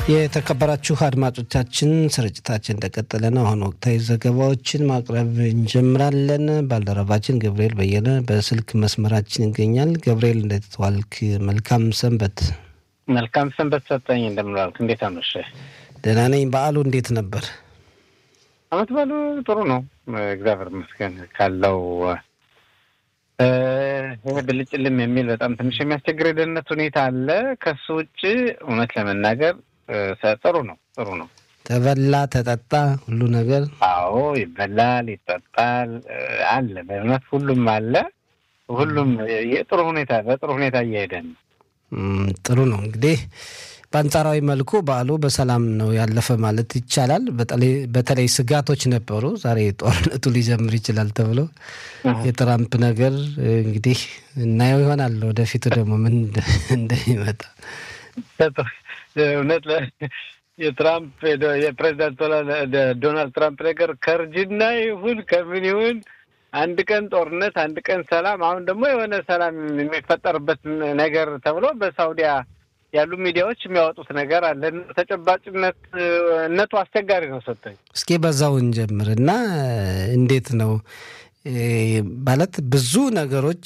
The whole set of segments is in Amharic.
የተከበራችሁ አድማጮቻችን ስርጭታችን እንደቀጠለ ነው። አሁን ወቅታዊ ዘገባዎችን ማቅረብ እንጀምራለን። ባልደረባችን ገብርኤል በየነ በስልክ መስመራችን ይገኛል። ገብርኤል እንዴት ዋልክ? መልካም ሰንበት። መልካም ሰንበት ሰጠኝ። እንደምንዋልክ እንዴት አመሸ? ደህና ነኝ። በዓሉ እንዴት ነበር? አመት በዓሉ ጥሩ ነው፣ እግዚአብሔር ይመስገን። ካለው ብልጭልም የሚል በጣም ትንሽ የሚያስቸግር የደህንነት ሁኔታ አለ። ከሱ ውጭ እውነት ለመናገር ጥሩ ነው፣ ጥሩ ነው። ተበላ ተጠጣ፣ ሁሉ ነገር አዎ፣ ይበላል፣ ይጠጣል፣ አለ። በእውነት ሁሉም አለ። ሁሉም የጥሩ ሁኔታ በጥሩ ሁኔታ እየሄደ ነው። ጥሩ ነው። እንግዲህ በአንጻራዊ መልኩ በዓሉ በሰላም ነው ያለፈ ማለት ይቻላል። በተለይ ስጋቶች ነበሩ። ዛሬ ጦርነቱ ሊጀምር ይችላል ተብሎ የትራምፕ ነገር እንግዲህ እናየው ይሆናል ወደፊቱ ደግሞ ምን እንደሚመጣ እውነት የትራምፕ የፕሬዚዳንት ዶናልድ ትራምፕ ነገር ከእርጅና ይሁን ከምን ይሁን አንድ ቀን ጦርነት፣ አንድ ቀን ሰላም፣ አሁን ደግሞ የሆነ ሰላም የሚፈጠርበት ነገር ተብሎ በሳውዲያ ያሉ ሚዲያዎች የሚያወጡት ነገር አለ። ተጨባጭነት እነቱ አስቸጋሪ ነው። ሰጠኝ እስኪ በዛው እንጀምር እና እንዴት ነው ማለት ብዙ ነገሮች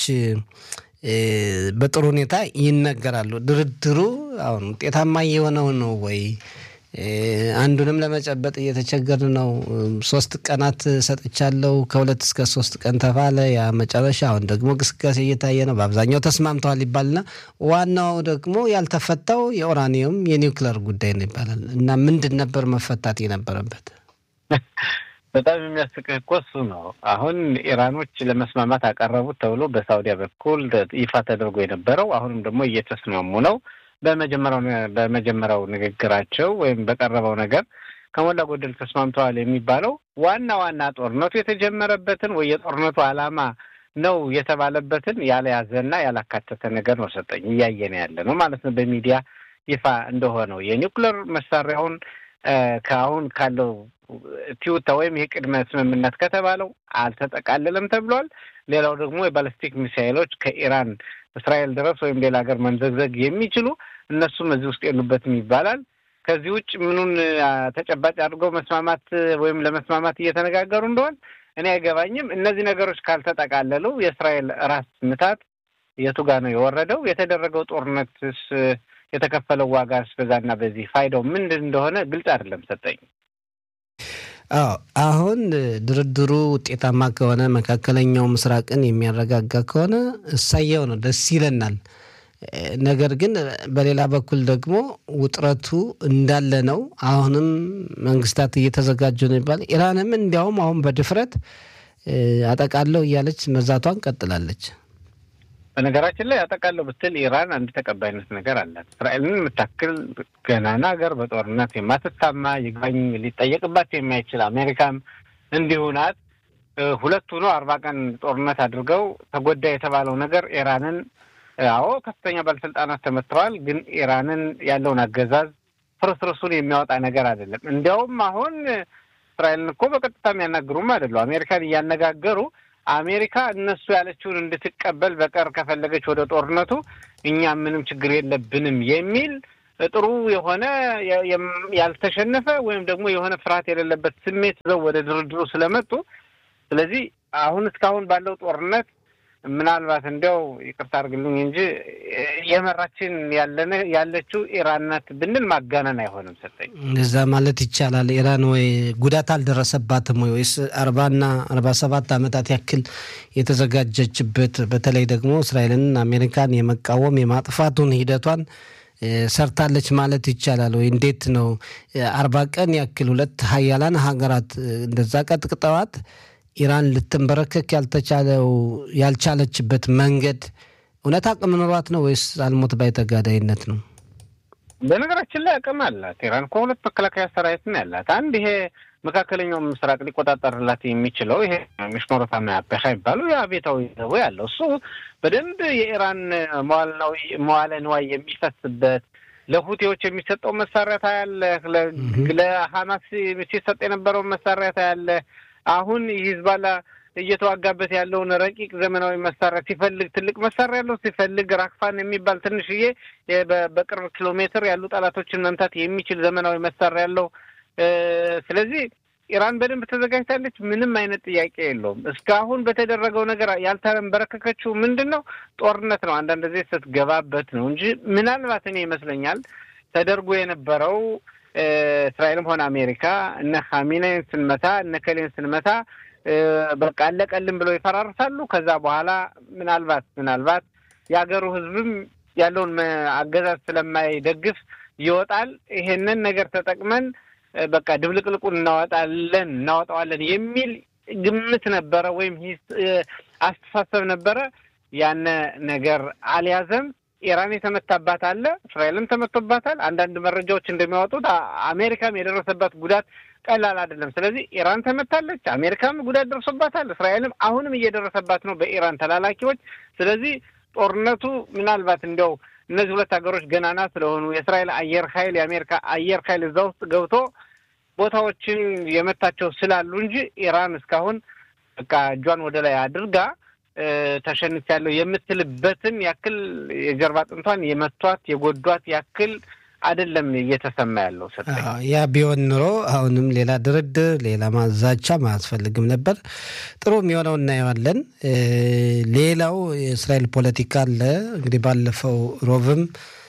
በጥሩ ሁኔታ ይነገራሉ። ድርድሩ አሁን ውጤታማ እየሆነው ነው ወይ? አንዱንም ለመጨበጥ እየተቸገር ነው። ሶስት ቀናት ሰጥቻለሁ ከሁለት እስከ ሶስት ቀን ተባለ። ያ መጨረሻ አሁን ደግሞ ግስጋሴ እየታየ ነው። በአብዛኛው ተስማምተዋል ይባልና ዋናው ደግሞ ያልተፈታው የኦራኒየም የኒውክለር ጉዳይ ነው ይባላል እና ምንድን ነበር መፈታት የነበረበት? በጣም የሚያስቅህ እኮ እሱ ነው። አሁን ኢራኖች ለመስማማት አቀረቡት ተብሎ በሳውዲያ በኩል ይፋ ተደርጎ የነበረው አሁንም ደግሞ እየተስማሙ ነው በመጀመሪያው ንግግራቸው ወይም በቀረበው ነገር ከሞላ ጎደል ተስማምተዋል የሚባለው ዋና ዋና ጦርነቱ የተጀመረበትን ወይ የጦርነቱ ዓላማ ነው የተባለበትን ያልያዘና ያላካተተ ነገር ነው ሰጠኝ እያየን ያለ ነው ማለት ነው። በሚዲያ ይፋ እንደሆነው የኒውክለር መሳሪያውን ከአሁን ካለው ቲዩታ ወይም ይህ ቅድመ ስምምነት ከተባለው አልተጠቃለለም ተብሏል። ሌላው ደግሞ የባለስቲክ ሚሳይሎች ከኢራን እስራኤል ድረስ ወይም ሌላ ሀገር መንዘግዘግ የሚችሉ እነሱም እዚህ ውስጥ የሉበትም ይባላል። ከዚህ ውጭ ምኑን ተጨባጭ አድርገው መስማማት ወይም ለመስማማት እየተነጋገሩ እንደሆን እኔ አይገባኝም። እነዚህ ነገሮች ካልተጠቃለሉ የእስራኤል ራስ ምታት የቱ ጋ ነው የወረደው? የተደረገው ጦርነትስ የተከፈለው ዋጋስ በዛና በዚህ ፋይዳው ምንድን እንደሆነ ግልጽ አይደለም ሰጠኝ። አዎ አሁን ድርድሩ ውጤታማ ከሆነ መካከለኛው ምስራቅን የሚያረጋጋ ከሆነ እሳየው ነው፣ ደስ ይለናል። ነገር ግን በሌላ በኩል ደግሞ ውጥረቱ እንዳለ ነው። አሁንም መንግስታት እየተዘጋጁ ነው ይባል። ኢራንም እንዲያውም አሁን በድፍረት አጠቃለው እያለች መዛቷን ቀጥላለች። በነገራችን ላይ አጠቃለው ብትል ኢራን አንድ ተቀባይነት ነገር አላት። እስራኤልን የምታክል ገናና ሀገር በጦርነት የማትታማ ይግባኝ ሊጠየቅባት የማይችል አሜሪካም እንዲሁ ናት። ሁለቱ ነው አርባ ቀን ጦርነት አድርገው ተጎዳ የተባለው ነገር ኢራንን አዎ ከፍተኛ ባለስልጣናት ተመትተዋል። ግን ኢራንን ያለውን አገዛዝ ፍርስርሱን የሚያወጣ ነገር አይደለም። እንዲያውም አሁን እስራኤልን እኮ በቀጥታ የሚያናግሩም አይደሉ። አሜሪካን እያነጋገሩ አሜሪካ እነሱ ያለችውን እንድትቀበል በቀር ከፈለገች ወደ ጦርነቱ እኛ ምንም ችግር የለብንም የሚል ጥሩ የሆነ ያልተሸነፈ ወይም ደግሞ የሆነ ፍርሃት የሌለበት ስሜት ይዘው ወደ ድርድሩ ስለመጡ ስለዚህ አሁን እስካሁን ባለው ጦርነት ምናልባት እንዲያው ይቅርታ አድርግልኝ እንጂ የመራችን ያለነ ያለችው ኢራን ናት ብንል ማጋነን አይሆንም። ሰጠኝ እዛ ማለት ይቻላል። ኢራን ወይ ጉዳት አልደረሰባትም ወይ ወይስ አርባና አርባ ሰባት ዓመታት ያክል የተዘጋጀችበት በተለይ ደግሞ እስራኤልን አሜሪካን የመቃወም የማጥፋቱን ሂደቷን ሰርታለች ማለት ይቻላል ወይ? እንዴት ነው አርባ ቀን ያክል ሁለት ሀያላን ሀገራት እንደዛ ቀጥቅጠዋት ኢራን ልትንበረከክ ያልተቻለው ያልቻለችበት መንገድ እውነት አቅም ኖሯት ነው ወይስ አልሞት ባይ ተጋዳይነት ነው? በነገራችን ላይ አቅም አላት ኢራን እኮ ሁለት መከላከያ ሰራዊት ነው ያላት። አንድ ይሄ መካከለኛው ምስራቅ ሊቆጣጠርላት የሚችለው ይሄ ሚሽሞሮታ ያበሻ ይባሉ የአቤታዊ ዘቦ ያለው እሱ በደንብ የኢራን መዋለ ንዋይ የሚፈስበት ለሁቴዎች የሚሰጠው መሳሪያ ታያለህ። ለሀማስ ሲሰጥ የነበረውን መሳሪያ ታያለህ። አሁን ሂዝባላ እየተዋጋበት ያለውን ረቂቅ ዘመናዊ መሳሪያ ሲፈልግ ትልቅ መሳሪያ ያለው ሲፈልግ ራክፋን የሚባል ትንሽዬ በቅርብ ኪሎ ሜትር ያሉ ጠላቶችን መምታት የሚችል ዘመናዊ መሳሪያ ያለው። ስለዚህ ኢራን በደንብ ተዘጋጅታለች። ምንም አይነት ጥያቄ የለውም። እስካሁን በተደረገው ነገር ያልተንበረከከችው ምንድን ነው? ጦርነት ነው። አንዳንድ ጊዜ ስትገባበት ነው እንጂ ምናልባት እኔ ይመስለኛል ተደርጎ የነበረው እስራኤልም ሆነ አሜሪካ እነ ኻሜኔይን ስንመታ እነ ከሌን ስንመታ በቃ አለቀልን ብለው ይፈራርሳሉ። ከዛ በኋላ ምናልባት ምናልባት የሀገሩ ሕዝብም ያለውን አገዛዝ ስለማይደግፍ ይወጣል። ይሄንን ነገር ተጠቅመን በቃ ድብልቅልቁን እናወጣለን እናወጣዋለን የሚል ግምት ነበረ ወይም አስተሳሰብ ነበረ። ያነ ነገር አልያዘም። ኢራን የተመታባት አለ፣ እስራኤልም ተመቶባታል። አንዳንድ መረጃዎች እንደሚያወጡት አሜሪካም የደረሰባት ጉዳት ቀላል አይደለም። ስለዚህ ኢራን ተመታለች፣ አሜሪካም ጉዳት ደርሶባታል፣ እስራኤልም አሁንም እየደረሰባት ነው በኢራን ተላላኪዎች። ስለዚህ ጦርነቱ ምናልባት እንዲያው እነዚህ ሁለት ሀገሮች ገናና ስለሆኑ የእስራኤል አየር ኃይል የአሜሪካ አየር ኃይል እዛ ውስጥ ገብቶ ቦታዎችን የመታቸው ስላሉ እንጂ ኢራን እስካሁን በቃ እጇን ወደ ላይ አድርጋ ተሸንፊያለሁ የምትልበትን ያክል የጀርባ አጥንቷን የመቷት የጎዷት ያክል አይደለም እየተሰማ ያለው። ሰጠኝ ያ ቢሆን ኑሮ አሁንም ሌላ ድርድር፣ ሌላ ማዛቻ አያስፈልግም ነበር። ጥሩ የሚሆነው እናየዋለን። ሌላው የእስራኤል ፖለቲካ አለ እንግዲህ ባለፈው ሮብም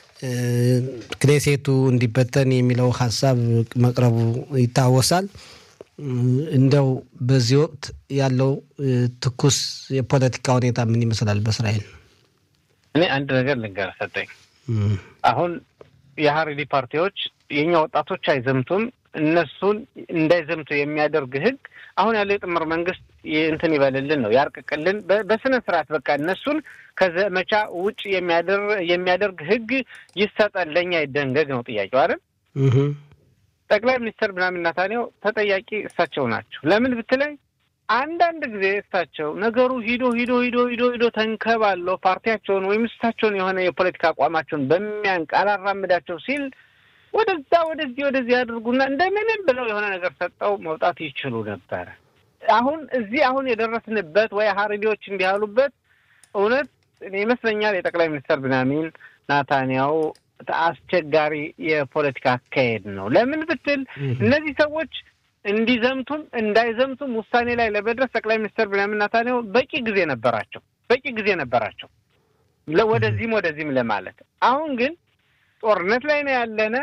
ክኔሴቱ እንዲበተን የሚለው ሀሳብ መቅረቡ ይታወሳል። እንደው በዚህ ወቅት ያለው ትኩስ የፖለቲካ ሁኔታ ምን ይመስላል በእስራኤል? እኔ አንድ ነገር ልንገርህ ሰጠኝ። አሁን የሀሬዲ ፓርቲዎች የእኛ ወጣቶች አይዘምቱም፣ እነሱን እንዳይዘምቱ የሚያደርግ ህግ አሁን ያለው የጥምር መንግስት እንትን ይበልልን ነው ያርቅቅልን፣ በስነ ስርዓት በቃ እነሱን ከዘመቻ ውጭ የሚያደርግ ህግ ይሰጠን፣ ለእኛ ይደንገግ ነው ጥያቄው አይደል? ጠቅላይ ሚኒስትር ብንያሚን ኔታንያሁ ተጠያቂ እሳቸው ናቸው። ለምን ብትለኝ አንዳንድ ጊዜ እሳቸው ነገሩ ሂዶ ሂዶ ሂዶ ሂዶ ሂዶ ተንከባለው ፓርቲያቸውን ወይም እሳቸውን የሆነ የፖለቲካ አቋማቸውን በሚያንቅ አላራምዳቸው ሲል ወደዛ ወደዚህ ወደዚህ ያድርጉና እንደምንም ብለው የሆነ ነገር ሰጠው መውጣት ይችሉ ነበረ። አሁን እዚህ አሁን የደረስንበት ወይ ሀሬዲዎች እንዲህ ያሉበት እውነት ይመስለኛል የጠቅላይ ሚኒስትር ብንያሚን ኔታንያሁ አስቸጋሪ የፖለቲካ አካሄድ ነው። ለምን ብትል እነዚህ ሰዎች እንዲዘምቱም እንዳይዘምቱም ውሳኔ ላይ ለመድረስ ጠቅላይ ሚኒስትር ብንያሚን ኔታንያሁ በቂ ጊዜ ነበራቸው፣ በቂ ጊዜ ነበራቸው ወደዚህም ወደዚህም ለማለት። አሁን ግን ጦርነት ላይ ነው ያለነ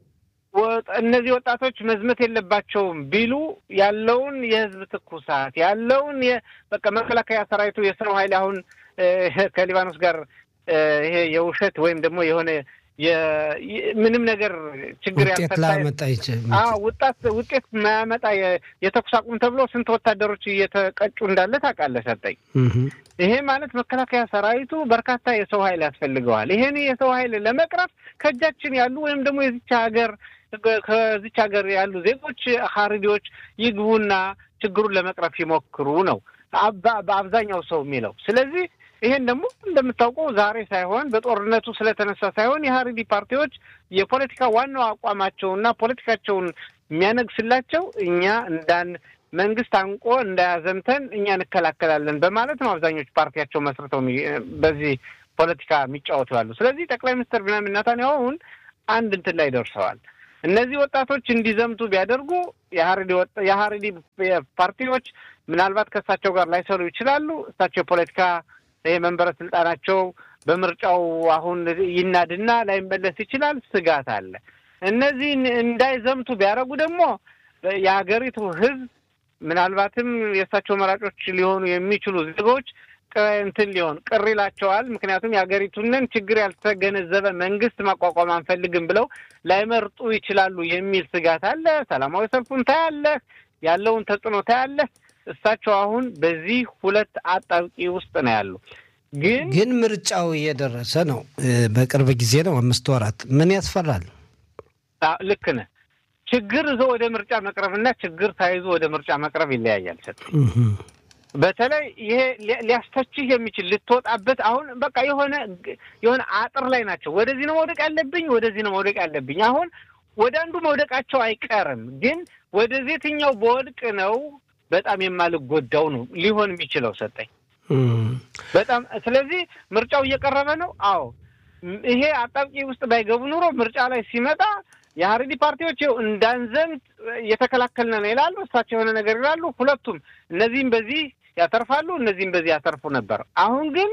እነዚህ ወጣቶች መዝመት የለባቸውም ቢሉ ያለውን የህዝብ ትኩሳት ያለውን በቃ መከላከያ ሰራዊቱ የሰው ኃይል አሁን ከሊባኖስ ጋር ይሄ የውሸት ወይም ደግሞ የሆነ ምንም ነገር ችግር ያልፈታ ውጣት ውጤት ማያመጣ የተኩስ አቁም ተብሎ ስንት ወታደሮች እየተቀጩ እንዳለ ታውቃለህ ሰጠኝ። ይሄ ማለት መከላከያ ሰራዊቱ በርካታ የሰው ኃይል ያስፈልገዋል። ይሄን የሰው ኃይል ለመቅረፍ ከእጃችን ያሉ ወይም ደግሞ የዚች ሀገር ከዚች ሀገር ያሉ ዜጎች ሀሪዲዎች ይግቡና ችግሩን ለመቅረፍ ይሞክሩ ነው በአብዛኛው ሰው የሚለው። ስለዚህ ይሄን ደግሞ እንደምታውቀው ዛሬ ሳይሆን በጦርነቱ ስለተነሳ ሳይሆን የሀሪዲ ፓርቲዎች የፖለቲካ ዋናው አቋማቸውና ፖለቲካቸውን የሚያነግስላቸው እኛ እንዳን መንግስት አንቆ እንዳያዘምተን እኛ እንከላከላለን በማለት ነው አብዛኞቹ ፓርቲያቸው መስርተው በዚህ ፖለቲካ የሚጫወቱ ያሉ። ስለዚህ ጠቅላይ ሚኒስትር ብንያሚን ኔታንያሁ አሁን አንድ እንትን ላይ ደርሰዋል። እነዚህ ወጣቶች እንዲዘምቱ ቢያደርጉ የሀሪዲ ፓርቲዎች ምናልባት ከእሳቸው ጋር ላይሰሩ ይችላሉ። እሳቸው የፖለቲካ ይሄ መንበረ ስልጣናቸው በምርጫው አሁን ይናድና ላይመለስ ይችላል። ስጋት አለ። እነዚህ እንዳይዘምቱ ቢያደርጉ ደግሞ የሀገሪቱ ሕዝብ ምናልባትም የእሳቸው መራጮች ሊሆኑ የሚችሉ ዜጎች እንትን ሊሆን ቅር ይላቸዋል። ምክንያቱም የሀገሪቱንን ችግር ያልተገነዘበ መንግስት ማቋቋም አንፈልግም ብለው ላይመርጡ ይችላሉ የሚል ስጋት አለ። ሰላማዊ ሰልፉን ታያለህ፣ ያለውን ተጽዕኖ ታያለህ። እሳቸው አሁን በዚህ ሁለት አጣብቂ ውስጥ ነው ያሉ። ግን ግን ምርጫው እየደረሰ ነው። በቅርብ ጊዜ ነው፣ አምስት ወራት። ምን ያስፈራል? ልክ ነህ። ችግር ይዞ ወደ ምርጫ መቅረብና ችግር ሳይዞ ወደ ምርጫ መቅረብ ይለያያል። ሰጥ በተለይ ይሄ ሊያስተችህ የሚችል ልትወጣበት አሁን በቃ የሆነ የሆነ አጥር ላይ ናቸው። ወደዚህ ነው መውደቅ ያለብኝ፣ ወደዚህ ነው መውደቅ ያለብኝ። አሁን ወደ አንዱ መውደቃቸው አይቀርም። ግን ወደዚህ የትኛው በወድቅ ነው በጣም የማልጎዳው ነው ሊሆን የሚችለው ሰጠኝ በጣም ስለዚህ ምርጫው እየቀረበ ነው። አዎ ይሄ አጣብቂ ውስጥ ባይገቡ ኑሮ ምርጫ ላይ ሲመጣ የሀረሪ ፓርቲዎች ይኸው እንዳንዘምት እየተከላከልን ነው ይላሉ፣ እሳቸው የሆነ ነገር ይላሉ። ሁለቱም እነዚህም በዚህ ያተርፋሉ፣ እነዚህም በዚህ ያተርፉ ነበር። አሁን ግን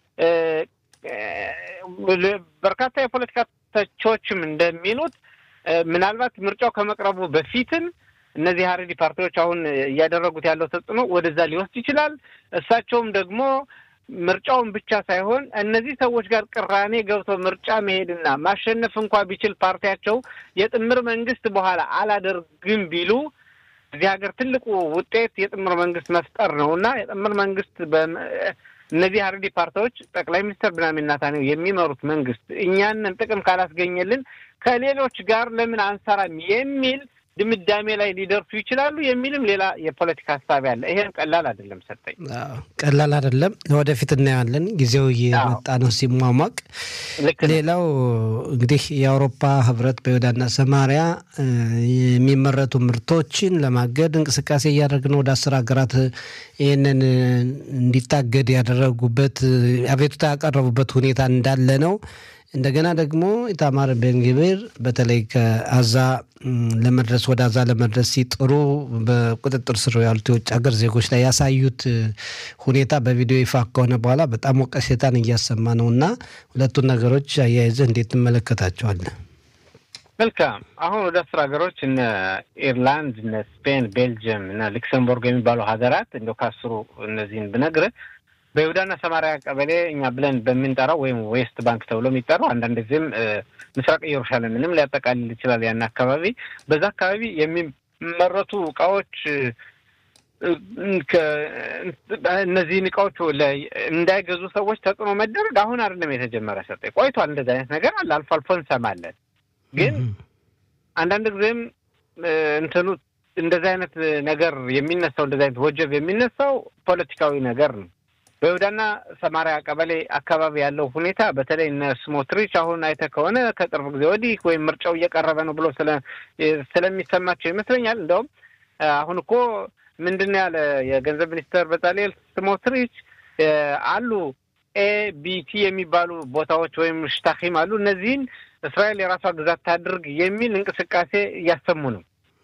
በርካታ የፖለቲካ ተቾችም እንደሚሉት ምናልባት ምርጫው ከመቅረቡ በፊትም እነዚህ ሀረሪ ፓርቲዎች አሁን እያደረጉት ያለው ተጽዕኖ ወደዛ ሊወስድ ይችላል። እሳቸውም ደግሞ ምርጫውን ብቻ ሳይሆን እነዚህ ሰዎች ጋር ቅራኔ ገብቶ ምርጫ መሄድና ማሸነፍ እንኳ ቢችል ፓርቲያቸው የጥምር መንግስት በኋላ አላደርግም ቢሉ እዚህ ሀገር ትልቁ ውጤት የጥምር መንግስት መፍጠር ነው እና የጥምር መንግስት እነዚህ ሀረሪ ፓርቲዎች ጠቅላይ ሚኒስትር ብንያሚን ኔታንያሁ የሚመሩት መንግስት እኛንን ጥቅም ካላስገኘልን ከሌሎች ጋር ለምን አንሰራም የሚል ድምዳሜ ላይ ሊደርሱ ይችላሉ የሚልም ሌላ የፖለቲካ ሀሳብ ያለ። ይሄም ቀላል አይደለም። ሰጠኝ ቀላል አይደለም። ወደፊት እናየዋለን። ጊዜው እየመጣ ነው ሲሟሟቅ። ሌላው እንግዲህ የአውሮፓ ህብረት በይሁዳና ሰማሪያ የሚመረቱ ምርቶችን ለማገድ እንቅስቃሴ እያደረግ ነው። ወደ አስር ሀገራት ይህንን እንዲታገድ ያደረጉበት አቤቱታ ያቀረቡበት ሁኔታ እንዳለ ነው። እንደገና ደግሞ ኢታማር ቤንግቪር በተለይ ከአዛ ለመድረስ ወደ አዛ ለመድረስ ሲጥሩ በቁጥጥር ስር ያሉት የውጭ ሀገር ዜጎች ላይ ያሳዩት ሁኔታ በቪዲዮ ይፋ ከሆነ በኋላ በጣም ወቀሴታን እያሰማ ነው እና ሁለቱን ነገሮች አያይዘህ እንዴት ትመለከታቸዋለህ? መልካም። አሁን ወደ አስር ሀገሮች እነ ኢርላንድ፣ እነ ስፔን፣ ቤልጅየም እና ሉክሰምቦርግ የሚባሉ ሀገራት እንደው ካስሩ እነዚህን ብነግርህ በይሁዳና ሰማሪያ ቀበሌ እኛ ብለን በምንጠራው ወይም ዌስት ባንክ ተብሎ የሚጠራው አንዳንድ ጊዜም ምስራቅ ኢየሩሳሌምንም ሊያጠቃልል ይችላል። ያን አካባቢ በዛ አካባቢ የሚመረቱ እቃዎች እነዚህን እቃዎች እንዳይገዙ ሰዎች ተጽዕኖ መደረግ አሁን አይደለም የተጀመረ ሰጠ ቆይቷል። እንደዚህ አይነት ነገር አለ፣ አልፎ አልፎ እንሰማለን። ግን አንዳንድ ጊዜም እንትኑ እንደዚህ አይነት ነገር የሚነሳው እንደዚህ አይነት ወጀብ የሚነሳው ፖለቲካዊ ነገር ነው። በይሁዳና ሰማሪያ ቀበሌ አካባቢ ያለው ሁኔታ በተለይ እነ ስሞትሪች አሁን አይተህ ከሆነ ከቅርብ ጊዜ ወዲህ ወይም ምርጫው እየቀረበ ነው ብሎ ስለሚሰማቸው ይመስለኛል። እንደውም አሁን እኮ ምንድን ነው ያለ የገንዘብ ሚኒስተር በጻልኤል ስሞትሪች አሉ ኤቢቲ የሚባሉ ቦታዎች ወይም ሽታኪም አሉ። እነዚህን እስራኤል የራሷ ግዛት ታድርግ የሚል እንቅስቃሴ እያሰሙ ነው።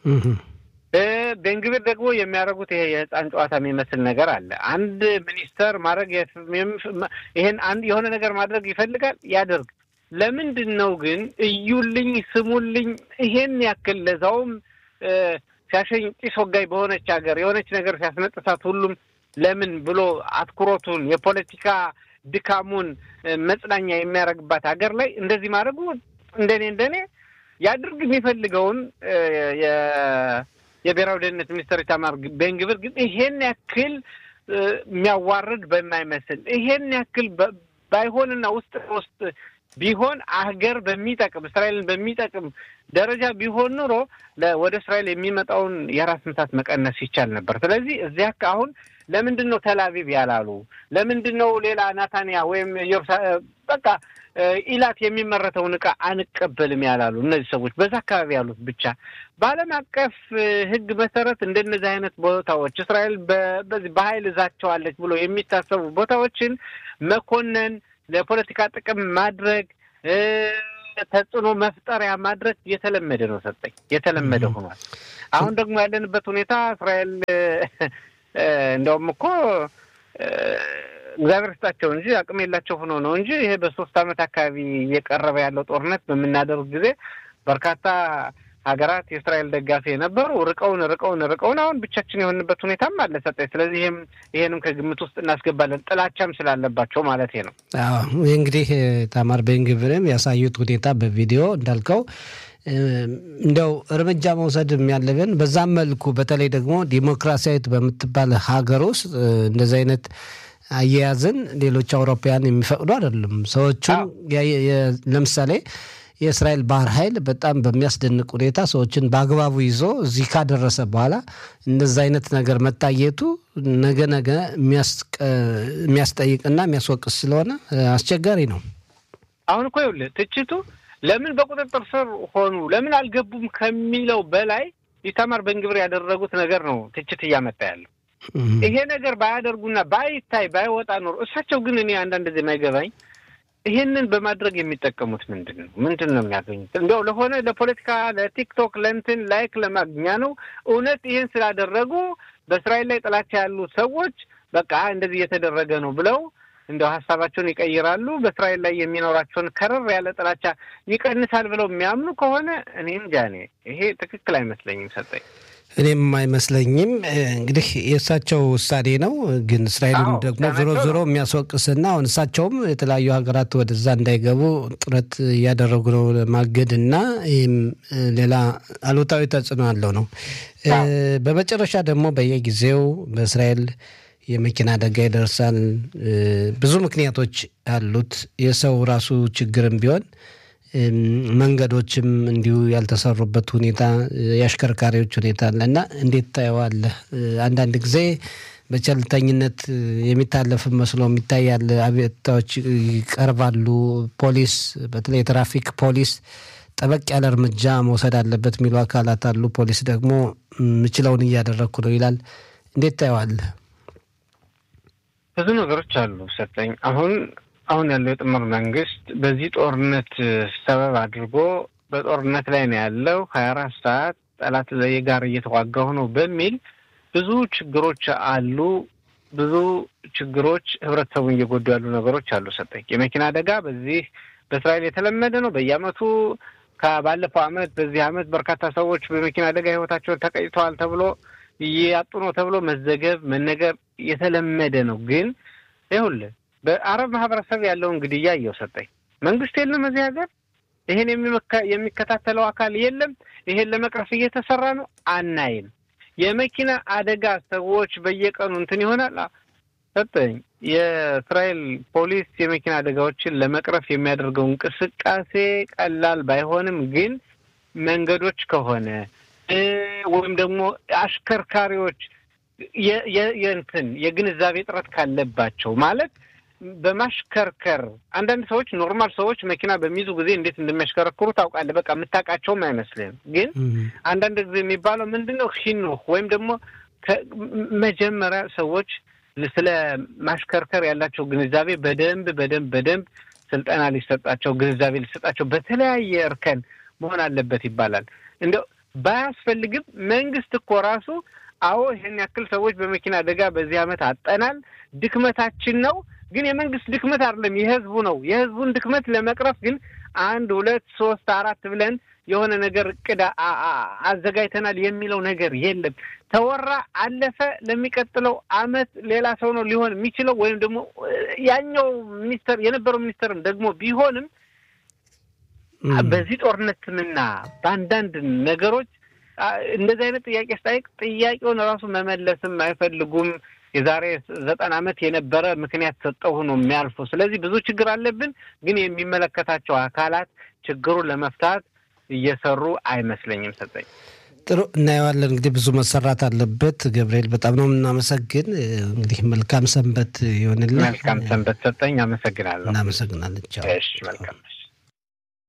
ቤንግቢር ደግሞ የሚያደርጉት ይሄ የህፃን ጨዋታ የሚመስል ነገር አለ። አንድ ሚኒስተር ማድረግ ይሄን አንድ የሆነ ነገር ማድረግ ይፈልጋል፣ ያደርግ። ለምንድን ነው ግን እዩልኝ፣ ስሙልኝ ይሄን ያክል ለዛውም ሲያሸኝ ጢስ ወጋይ በሆነች ሀገር የሆነች ነገር ሲያስነጥሳት ሁሉም ለምን ብሎ አትኩሮቱን የፖለቲካ ድካሙን መጽናኛ የሚያደርግባት ሀገር ላይ እንደዚህ ማድረጉ እንደኔ እንደኔ ያድርግ የሚፈልገውን የብሔራዊ ደህንነት ሚኒስትር ኢታማር ቤንግቪር ግን ይሄን ያክል የሚያዋርድ በማይመስል ይሄን ያክል ባይሆንና ውስጥ ውስጥ ቢሆን ሀገር በሚጠቅም እስራኤልን በሚጠቅም ደረጃ ቢሆን ኑሮ ወደ እስራኤል የሚመጣውን የራስ ምታት መቀነስ ይቻል ነበር። ስለዚህ እዚያ አሁን ለምንድን ነው ተላቪቭ ያላሉ? ለምንድን ነው ሌላ ናታንያ ወይም በቃ ኢላት የሚመረተውን እቃ አንቀበልም ያላሉ? እነዚህ ሰዎች በዛ አካባቢ ያሉት ብቻ በዓለም አቀፍ ሕግ መሰረት እንደነዚህ አይነት ቦታዎች እስራኤል በዚህ በኃይል እዛቸዋለች ብሎ የሚታሰቡ ቦታዎችን መኮነን፣ ለፖለቲካ ጥቅም ማድረግ፣ ተጽዕኖ መፍጠሪያ ማድረግ የተለመደ ነው። ሰጠኝ የተለመደ ሆኗል። አሁን ደግሞ ያለንበት ሁኔታ እስራኤል እንደውም እኮ እግዚአብሔር ስጣቸው እንጂ አቅም የላቸው ሆኖ ነው እንጂ ይሄ በሶስት ዓመት አካባቢ እየቀረበ ያለው ጦርነት በምናደርግ ጊዜ በርካታ ሀገራት የእስራኤል ደጋፊ የነበሩ ርቀውን ርቀውን ርቀውን አሁን ብቻችን የሆንበት ሁኔታም አለ ሰጠኝ። ስለዚህ ይህም ይሄንም ከግምት ውስጥ እናስገባለን ጥላቻም ስላለባቸው ማለት ነው። ይህ እንግዲህ ታማር ቤንግቪርም ያሳዩት ሁኔታ በቪዲዮ እንዳልከው እንደው እርምጃ መውሰድ ያለብን በዛም መልኩ በተለይ ደግሞ ዲሞክራሲያዊት በምትባል ሀገር ውስጥ እንደዚህ አይነት አያያዝን ሌሎች አውሮፓውያን የሚፈቅዱ አይደሉም። ሰዎቹን ለምሳሌ የእስራኤል ባህር ኃይል በጣም በሚያስደንቅ ሁኔታ ሰዎችን በአግባቡ ይዞ እዚህ ካደረሰ በኋላ እንደዚ አይነት ነገር መታየቱ ነገ ነገ የሚያስጠይቅና የሚያስወቅስ ስለሆነ አስቸጋሪ ነው። አሁን እኮ ይኸውልህ ትችቱ ለምን በቁጥጥር ስር ሆኑ ለምን አልገቡም ከሚለው በላይ ኢታማር በንግብር ያደረጉት ነገር ነው ትችት እያመጣ ያለው። ይሄ ነገር ባያደርጉና ባይታይ ባይወጣ ኖሮ እሳቸው ግን እኔ አንዳንድ ጊዜ የማይገባኝ ይሄንን በማድረግ የሚጠቀሙት ምንድን ነው? ምንድን ነው የሚያገኙት? እንዲያው ለሆነ ለፖለቲካ፣ ለቲክቶክ፣ ለእንትን ላይክ ለማግኛ ነው? እውነት ይሄን ስላደረጉ በእስራኤል ላይ ጥላቻ ያሉ ሰዎች በቃ እንደዚህ እየተደረገ ነው ብለው እንደው ሀሳባቸውን ይቀይራሉ። በእስራኤል ላይ የሚኖራቸውን ከረር ያለ ጥላቻ ይቀንሳል ብለው የሚያምኑ ከሆነ እኔ እንጃ። እኔ ይሄ ትክክል አይመስለኝም ሰጠኝ እኔም አይመስለኝም። እንግዲህ የእሳቸው ውሳኔ ነው። ግን እስራኤልን ደግሞ ዞሮ ዞሮ የሚያስወቅስና አሁን እሳቸውም የተለያዩ ሀገራት ወደዛ እንዳይገቡ ጥረት እያደረጉ ነው ለማገድ እና ይህም ሌላ አሉታዊ ተጽዕኖ አለው ነው። በመጨረሻ ደግሞ በየጊዜው በእስራኤል የመኪና አደጋ ይደርሳል። ብዙ ምክንያቶች አሉት። የሰው ራሱ ችግርም ቢሆን መንገዶችም እንዲሁ ያልተሰሩበት ሁኔታ የአሽከርካሪዎች ሁኔታ አለ እና እንዴት ታየዋለህ? አንዳንድ ጊዜ በቸልተኝነት የሚታለፍ መስሎ የሚታያል። አቤቱታዎች ይቀርባሉ። ፖሊስ፣ በተለይ የትራፊክ ፖሊስ ጠበቅ ያለ እርምጃ መውሰድ አለበት የሚሉ አካላት አሉ። ፖሊስ ደግሞ ምችለውን እያደረግኩ ነው ይላል። እንዴት ታየዋለህ? ብዙ ነገሮች አሉ ሰጠኝ አሁን አሁን ያለው የጥምር መንግስት በዚህ ጦርነት ሰበብ አድርጎ በጦርነት ላይ ነው ያለው ሀያ አራት ሰዓት ጠላት ጋር እየተዋጋሁ ነው በሚል ብዙ ችግሮች አሉ። ብዙ ችግሮች ህብረተሰቡን እየጎዱ ያሉ ነገሮች አሉ። ሰጠኝ የመኪና አደጋ በዚህ በእስራኤል የተለመደ ነው። በየአመቱ ከባለፈው አመት በዚህ አመት በርካታ ሰዎች በመኪና አደጋ ህይወታቸውን ተቀጭተዋል ተብሎ እያጡ ነው ተብሎ መዘገብ መነገር የተለመደ ነው። ግን ይኸውልህ በአረብ ማህበረሰብ ያለውን ግድያ እየወሰጠኝ መንግስት የለም እዚህ ሀገር ይሄን የሚከታተለው አካል የለም። ይሄን ለመቅረፍ እየተሰራ ነው አናይም። የመኪና አደጋ ሰዎች በየቀኑ እንትን ይሆናል ሰጠኝ። የእስራኤል ፖሊስ የመኪና አደጋዎችን ለመቅረፍ የሚያደርገው እንቅስቃሴ ቀላል ባይሆንም ግን መንገዶች ከሆነ ወይም ደግሞ አሽከርካሪዎች የእንትን የግንዛቤ እጥረት ካለባቸው ማለት በማሽከርከር አንዳንድ ሰዎች ኖርማል ሰዎች መኪና በሚይዙ ጊዜ እንዴት እንደሚያሽከረክሩ ታውቃለህ። በቃ የምታውቃቸውም አይመስልህም። ግን አንዳንድ ጊዜ የሚባለው ምንድን ነው ሂኖህ ወይም ደግሞ መጀመሪያ ሰዎች ስለ ማሽከርከር ያላቸው ግንዛቤ በደንብ በደንብ በደንብ ስልጠና ሊሰጣቸው ግንዛቤ ሊሰጣቸው በተለያየ እርከን መሆን አለበት ይባላል። እንደው ባያስፈልግም መንግስት እኮ ራሱ አዎ ይህን ያክል ሰዎች በመኪና አደጋ በዚህ ዓመት አጠናል፣ ድክመታችን ነው። ግን የመንግስት ድክመት አይደለም፣ የህዝቡ ነው። የህዝቡን ድክመት ለመቅረፍ ግን አንድ ሁለት ሶስት አራት ብለን የሆነ ነገር እቅድ አዘጋጅተናል የሚለው ነገር የለም። ተወራ፣ አለፈ። ለሚቀጥለው አመት ሌላ ሰው ነው ሊሆን የሚችለው ወይም ደግሞ ያኛው ሚኒስተር የነበረው ሚኒስተርም ደግሞ ቢሆንም በዚህ ጦርነት ስምና በአንዳንድ ነገሮች እንደዚህ አይነት ጥያቄ ስጠይቅ ጥያቄውን ራሱ መመለስም አይፈልጉም። የዛሬ ዘጠና ዓመት የነበረ ምክንያት ሰጠው ነው የሚያልፉ። ስለዚህ ብዙ ችግር አለብን፣ ግን የሚመለከታቸው አካላት ችግሩን ለመፍታት እየሰሩ አይመስለኝም። ሰጠኝ ጥሩ እናየዋለን። እንግዲህ ብዙ መሰራት አለበት። ገብርኤል በጣም ነው የምናመሰግን። እንግዲህ መልካም ሰንበት ይሆንልን። መልካም ሰንበት ሰጠኝ። አመሰግናለሁ። እናመሰግናለን። ቻው። እሺ መልካም